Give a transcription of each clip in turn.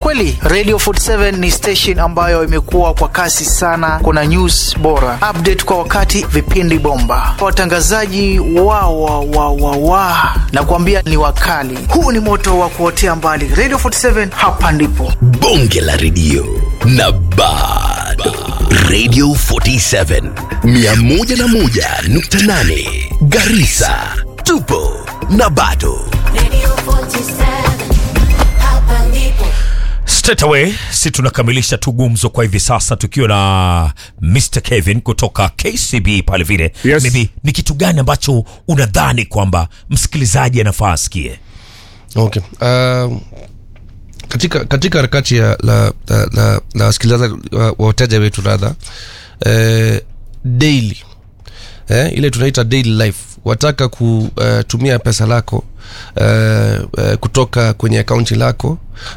kweli radio 47 ni station ambayo imekuwa kwa kasi sana kuna news bora update kwa wakati vipindi bomba watangazaji wa wa wa wa wa na kuambia ni wakali huu ni moto wa kuotea mbali radio 47 hapa ndipo bonge la redio na bado radio 47 101.8 garisa tupo na bado Radio 47, hapa ndipo. straight away si tunakamilisha tu gumzo kwa hivi sasa tukiwa na Mr Kevin kutoka KCB pale vile Yes. maybe ni kitu gani ambacho unadhani kwamba msikilizaji anafaa asikie okay uh, katika katika harakati ya la la, la, la wasikilizaji wa wa wateja wetu radha eh, daily eh, ile tunaita daily life wataka kutumia pesa lako uh, uh, kutoka kwenye akaunti lako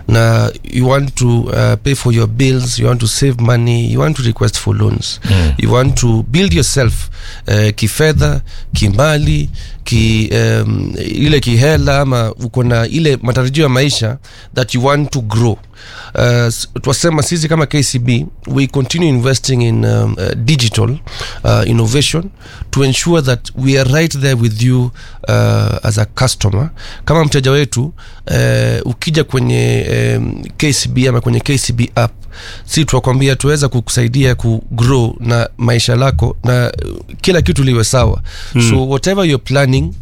na you want to uh, pay for your bills you want to save money you want to request for loans mm. you want to build yourself uh, kifedha kimali ki, um, ile kihela ama uko na ile matarajio ya maisha that you want to grow uh, s- twasema sisi kama kcb we continue investing in um, uh, digital uh, innovation to ensure that we are right there with you uh, as a customer kama mteja wetu uh, ukija kwenye um, kcb ama kwenye kcb app si tunakwambia tuweza kukusaidia kugrow na maisha lako na uh, kila kitu liwe sawa mm. so whatever you're planning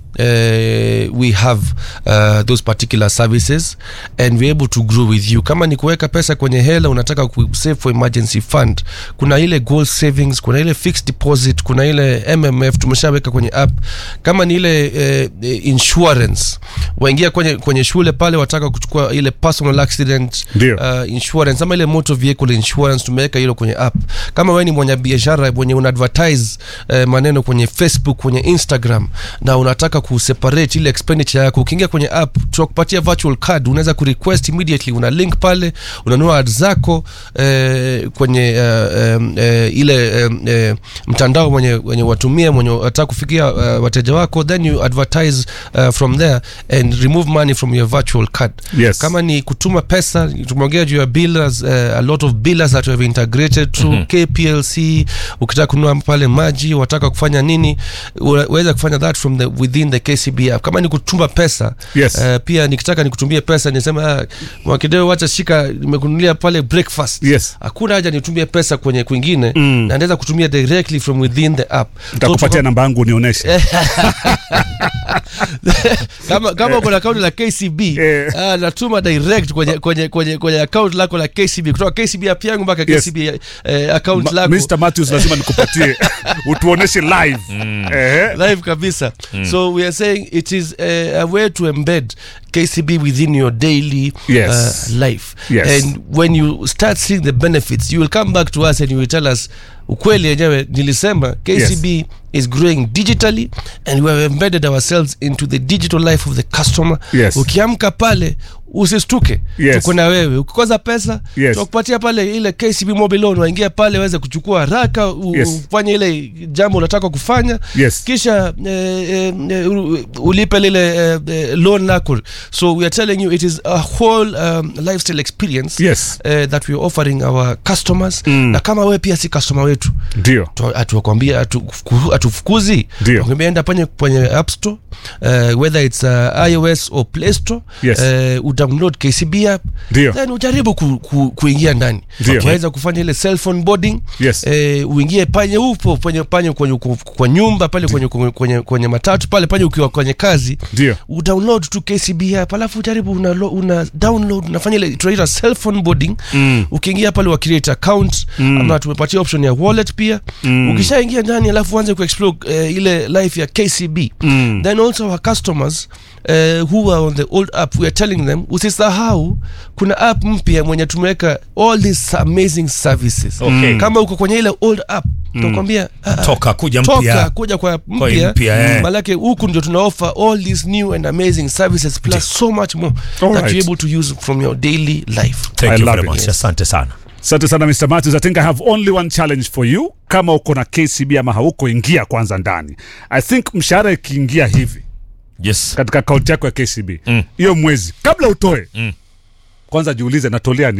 uh, we have uh, those particular services and we're able to grow with you kama ni kuweka pesa kwenye hela unataka kusave for emergency fund kuna ile goal savings kuna ile fixed deposit kuna ile mmf tumeshaweka kwenye app kama ni ile uh, insurance waingia kwenye, kwenye shule pale wataka kuchukua ile personal accident Ndio. uh, insurance ama ile motor vehicle insurance tumeweka hilo kwenye app kama wewe ni mwenye biashara mwenye una advertise uh, maneno kwenye facebook kwenye instagram na unataka kuseparate ile expenditure yako ukiingia kwenye app tunakupatia virtual card unaweza kurequest immediately una link pale unanunua ad zako eh, kwenye uh, um, eh, ile um, eh, mtandao mwenye, mwenye watumia mwenye wataka kufikia uh, wateja wako then you advertise uh, from there and remove money from your virtual card Yes. kama ni kutuma pesa tumeongea juu ya billers uh, a lot of billers that we have integrated through mm-hmm. kplc ukitaka kununua pale maji wataka kufanya nini unaweza kufanya that from the within the kcb app kama ni kutuma pesa Yes. uh, pia nikitaka nikutumie pesa nisema ah, mwakideo wacha shika nimekunulia pale breakfast Yes. hakuna haja nitumie pesa kwenye kwingine mm. na naweza kutumia directly from within the app ntakupatia tuko- namba yangu unionyeshe kama kama uko na akaunti la kcb Eh. ah, natuma direct kwenye kwenye kwenye kwenye account lako la kcb kutoka kcb app yangu mpaka Yes. kcb eh, account Ma- lako Mr. Matthews lazima nikupatie utuoneshe live Ehe. live kabisa so we are saying it is uh, a way to embed kcb within your daily Yes. uh, life Yes. and when you start seeing the benefits you will come back to us and you will tell us ukweli yenyewe nilisema kcb is growing digitally and we have embedded ourselves into the digital life of the customer Yes. ukiamka pale usistuke Yes. tuko na wewe ukikosa pesa Yes. tunakupatia pale ile kcb mobile loan waingia pale waweze kuchukua haraka u- Yes. ufanye ile jambo unataka kufanya Yes. kisha eh, eh, eh, u- ulipe lile eh, eh, loan lako so we are telling you it is a whole um, lifestyle experience Yes. eh, that we are offering our customers Mm. na kama wewe pia si customer wetu ndio atuakwambia atufukuzi Ndio. Wakwambia enda panye kwenye app store uh, whether it's uh, ios or play store Yes. uh, udownload kcb app Ndio. then ujaribu ku, ku, kuingia ndani Ndio. waweza kufanya ile cell phone boarding Yes. eh, uingie panye upo panye, panye kwenye, kwa, kwa nyumba pale kwenye, kwenye, kwenye, kwenye matatu pale panye ukiwa kwenye kazi Ndio. udownload tu kcb app alafu ujaribu una, lo- una download unafanya ile tunaita cell phone boarding mm. ukiingia pale wa create account mm. ama tumepatia option ya wallet pia mm. ukishaingia ndani alafu uanze kuexplore uh, ile life ya kcb mm. then also our customers uh, who are on the old app we are telling them usisahau kuna app mpya mwenye tumeweka all these amazing services Okay. kama uko kwenye ile old app tunakwambia ah, ah, Toka, kuja toka mpya. kuja kwa Kwa mpya mpya, eh. malake huku ndio tuna offer all these new and amazing services plus so much more that right. you're able to use from your daily life thank I you love very it. much asante sana asante sana mr matthews i think i have only one challenge for you kama uko na kcb ama hauko ingia kwanza ndani i think mshahara ikiingia hivi yes katika akaunti yako ya kcb hiyo mwezi kabla utoe kwanza jiulize natolea